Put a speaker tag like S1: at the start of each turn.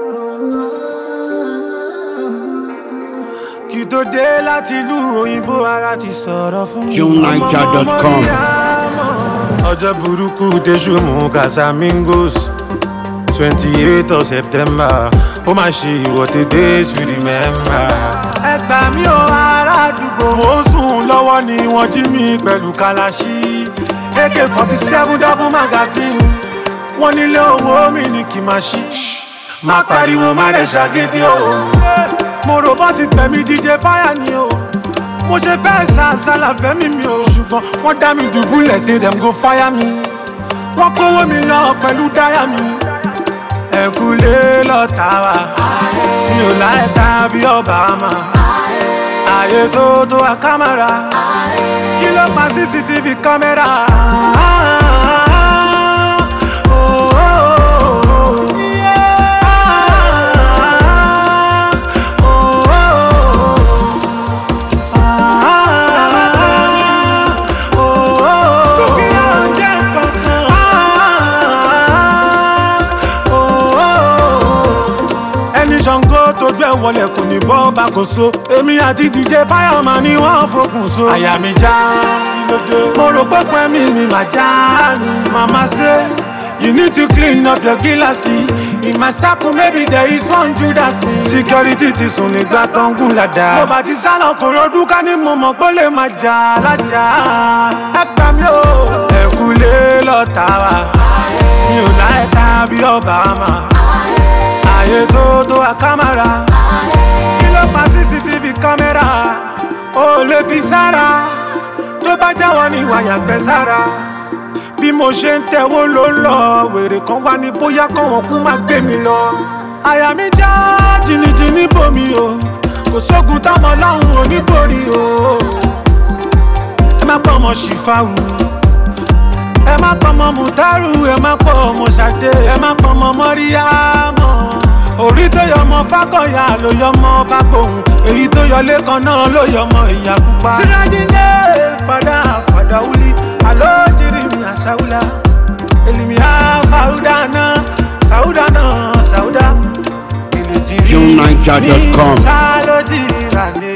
S1: kí tó dé láti ìlú òyìnbó ara ti sọ̀rọ̀ fún mi.
S2: JohnNiger.com.
S1: ọjọ́ burúkú tẹ̀sù mú casamigos twenty eight of september ó máa ṣe ìwọ́de days we remember. ẹ gbà mí o ará àdúgbò mo ń sùn lọ́wọ́ ni wọ́n jí mi pẹ̀lú kalaṣí ak forty seven double magazine wọ́n nílé owó mi ní kí n máa ṣí. má pariwo má rẹ̀ ṣàgídí o. mo rò bọ́ ti tẹ̀mí díje fáyà ni o mo ṣe fẹ́ sàṣàlà fẹ́mi mi o ṣùgbọ́n wọ́n dá mi dùbúlẹ̀ say dem go fire mi wọ́n kówó mi lọ pẹ̀lú dáyà mi ẹ̀kúlé lọ́ta wa mi ò láì ta bí Obama ààyè tó tó wa kámẹ́rà kí ló pa cctv kámẹ́rà. Oh, oh, oh, oh. Yeah. Oh, oh, oh. ẹni ṣàngó tójú ẹ wọlé kò ní bọ́ bá kò so èmi àti dj fáyọmọ ni wọ́n fokùn so. àyà mi já mo rò pé pẹ́ mi ni màá já ni màmá ṣe. You need to clean up your gíláàsì. In my circle maybe there is one Judas. Security ti sùn nígbà tó ń gùn ládàá. Mo bá ti sálọ kò rọdún ká ní mo mọ̀ pé ó lè máa jà lájà. Ẹ gbà mí o. Ẹ̀kúlé lọ́ta wa. Mi ò láì ta bí Obama. Ààyè tó tó wa kámẹ́rà. Kí ló pa CCTV kámẹ́rà? O lè fi sára. Tó bá jáwọ́ ní wàyà gbẹ sára bí mo ṣe ń tẹ̀wó ló lọ wèrè kan wá ní bóyá kọ́wọ́n kú má gbé mi lọ. àyà mi já jìnnìjìnnì bomi o kò sógun táwọn ọlọ́run ò ní borí o. ẹ má pọ̀ ọmọ ṣìfàwù ẹ má pọ̀ ọmọ mùtárù ẹ má pọ̀ ọmọ ṣàdé ẹ má pọ̀ ọmọ mọ́ríyámọ̀ orí tó yọ ọmọ fákọ̀yà ló yọ ọmọ fágbóhùn èyí tó yọ lẹ́kan náà ló yọ ọmọ ìyá pupa. sirajinde fada fada wuli alo jirimi asawula elimiya fawudana fawudana sawuda.
S2: JohnNiger.com.
S1: sálójì ìrànlẹ́.